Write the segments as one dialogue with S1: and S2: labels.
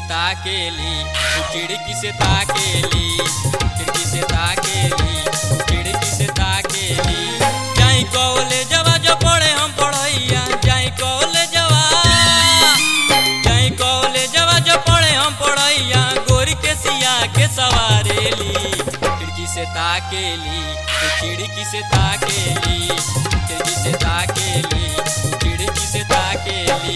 S1: ताकेली उ खिड़की से ताकेली खिड़की से ताकेली उ खिड़की से ताकेली जाई कॉलेजवा जो पढ़े हम पढ़ैया जाई कॉलेजवा जाई कॉलेजवा जो पढ़े हम पढ़ैया गोरी के सिया के सवारेली खिड़की से ताकेली उ खिड़की से ताकेली खिड़की से ताकेली उ खिड़की से ताकेली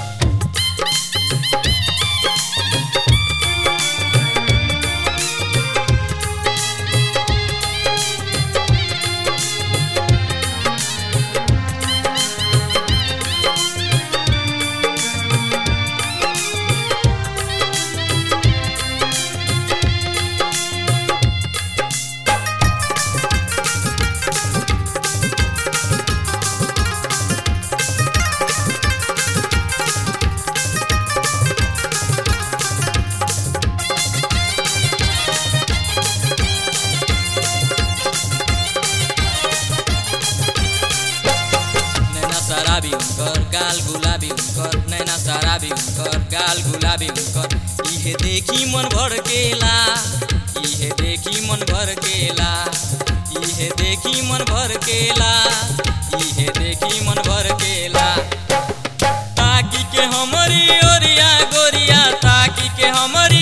S1: नैना शराबी उनकर गाल गुलाबी उनकर नैना शराबी उनकर गाल गुलाबी उनकर इहे देखी मन भर केला इहे देखी मन भर केला इहे देखी मन भर केला इहे देखी मन भर केला ताकी के हमरी ओरिया गोरिया ताकी के हमरी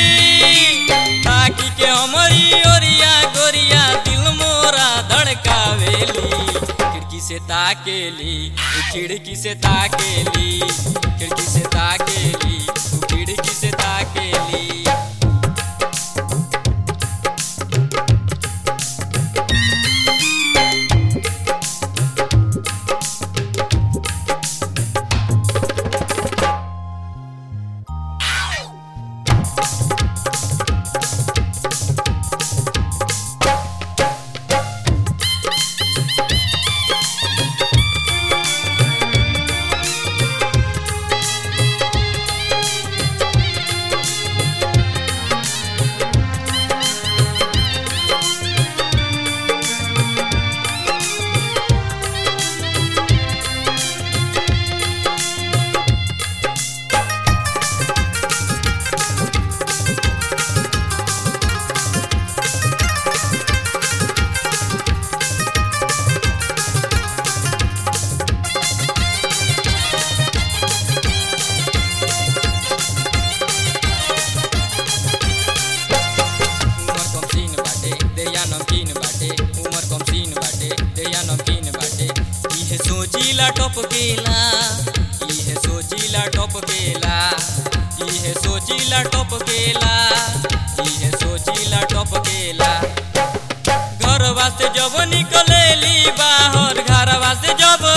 S1: ताकी के हमरी ओरिया गोरिया दिल मोरा धड़कावेली खिड़की से ताकेली उ खिड़की से ताकेली खिड़की से ताकेली उ खिड़की से ताकेली उमर कम सीन बाटे देया नमकीन बाटे उमर कम सीन बाटे देया नमकीन बाटे इहे सोचीला टप केला इहे सोचीला टप केला इहे सोचीला टप केला इहे सोचीला टप केला घर वास्ते जब निकलेली बाहर घर वास्ते जब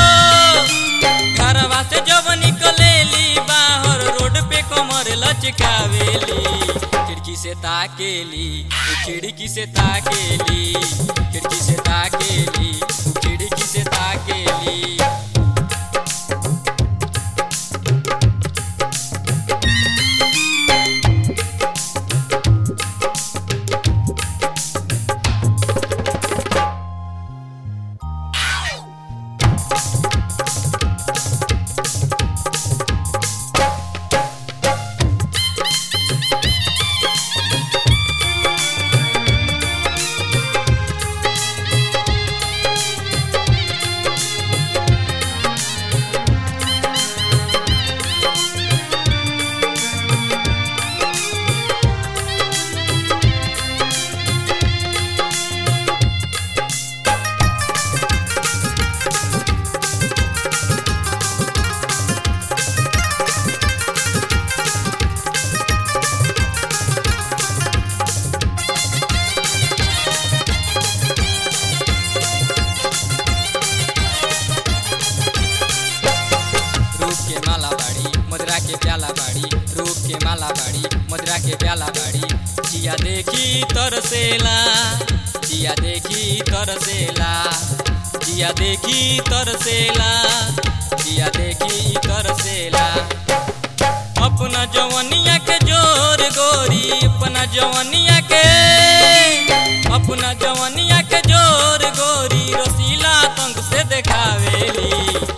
S1: घर वास्ते जब निकलेली बाहर रोड पे कमर लचकावेली खिड़की से ताकेली उ खिड़की से ताकेली खिड़की से ताकेली उ खिड़की से ताकेली रूप के माला बाड़ी मदरा के प्याला बाड़ी रूप के माला बाड़ी मदरा के प्याला बाड़ी जिया देखी तरसेला जिया देखी तरसेला जिया देखी तरसेला जिया देखी तरसेला अपना जवनिया के जोर गोरी अपना जवनिया के अपना जवनिया के जोर गोरी रसीला तंग से देखावेली खिड़की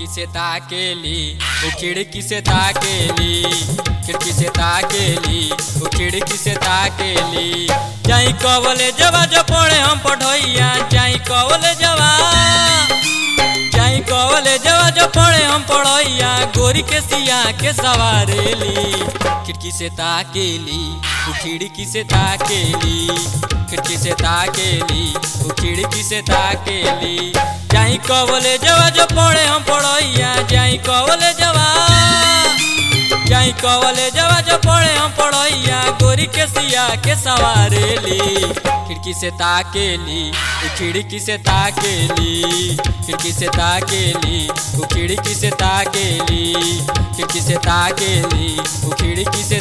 S1: खिड़की से ताकेली वो खिड़की से ताकेली खिड़की से ताकेली वो खिड़की से ताकेली जाई कवले जवा जो पड़े हम पढ़ोइया जाई कवले जवा जाई कवले जवा जो पड़े हम पढ़ोइया गोरी के सिया के सवारेली खिड़की से ताकेली वो खिड़की से ताकेली खिड़की से ताकेली वो खिड़की से ताकेली जाई कवले जवा जो पड़े हम पढ़ोइया जाई कवले जवा जाई कवले जवा जो पड़े हम पढ़ोइया गोरी के सिया के सवारेली खिड़की से ताकेली वो खिड़की से ताकेली खिड़की से ताकेली वो खिड़की से ताकेली खिड़की से ताकेली वो खिड़की से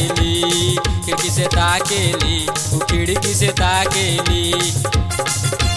S1: ताकेली खिड़की से ताकेली वो खिड़की से ताकेली